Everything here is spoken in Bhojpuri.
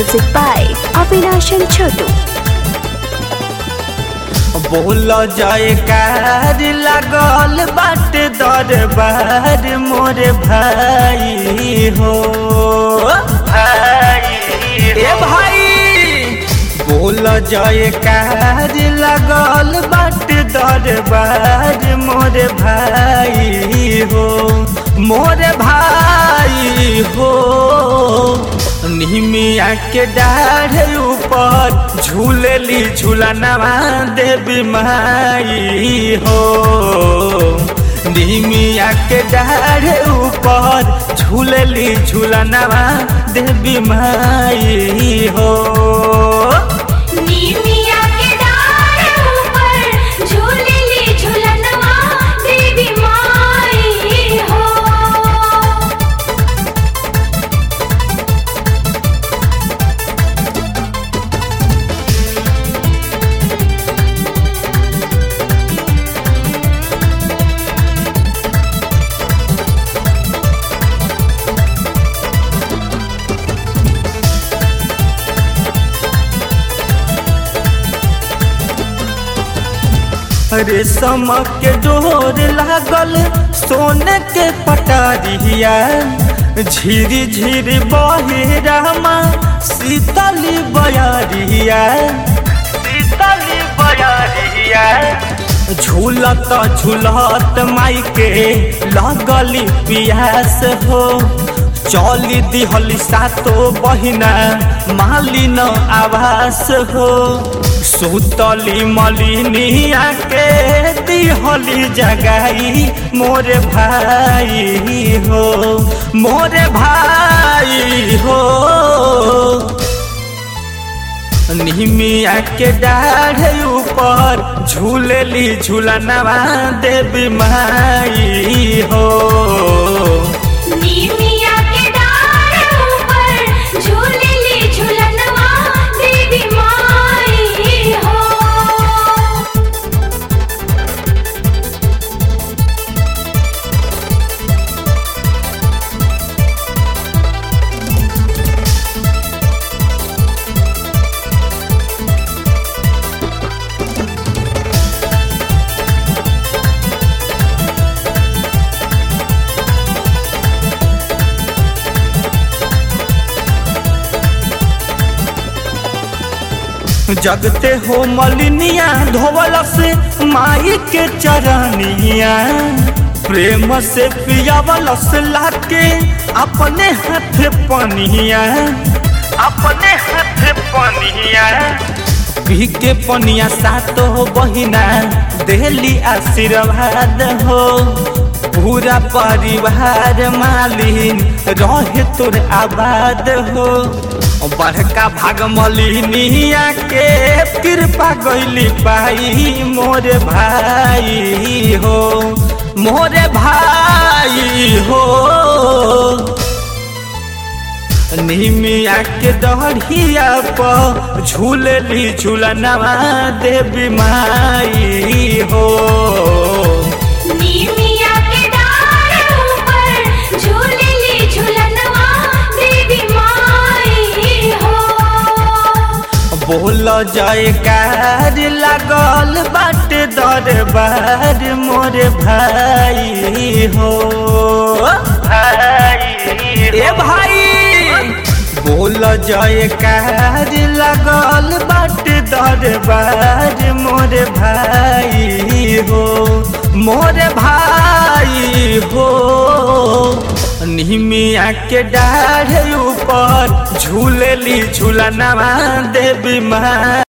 Music by Avinash and Chotu. बोल जयकार लागल बाट दरबार मोर भाई हो भाई ए भाई बोल जयकार लागल बाट दरबार मोर भाई हो मोर भाई हो निमिया के डाढ़ ऊपर झूलेली झूलनवा देवी माई हो निमिया के डाढ़ ऊपर झूलेली झूलनवा देवी माई हो नीमिया के डार ऊपर झूलेली झूलनवा देवी माई हो रेशम के डोर लागल सोने के पटारिया झिरी झिरी बहे रामा शीतली बयारिया शीतली बयारिया झूलत झूलत माई के लगली पियास हो चली दिहली सातो बहिना मालिन आवास हो सुतली मलिनिया के दिहली जगाई मोरे भाई हो मोरे भाई हो निमिया के डाढ़ ऊपर झूलेली झूलनवा देवी माई हो नीमिया के डार ऊपर झूलेली झूलनवा देवी माई हो जगते हो मलिनिया धोवल से माई के चरनिया प्रेम से पियावल से लाके अपने हाथ पनिया अपने हाथ पनिया पी के पनिया सातो बहिना देली आशीर्वाद हो पूरा परिवार मालिन रहे तोर आबाद हो बड़का भाग मलिनिया के कृपा गैली पाई मोरे भाई हो मोरे भाई हो निमिया के दढ़िया पर झूलेली झूलनवा देवी माई हो नीमिया के डार ऊपर झूलेली झूलनवा देवी माई हो बोल जयकार लागल बाट दरबार मोर भाई हो भाई ए भाई बोल जयकार लागल बाट दरबार मोर भाई हो मोर भाई हो निमिया के डाढ़ ऊपर झूलेली झूलनवा देवी माँ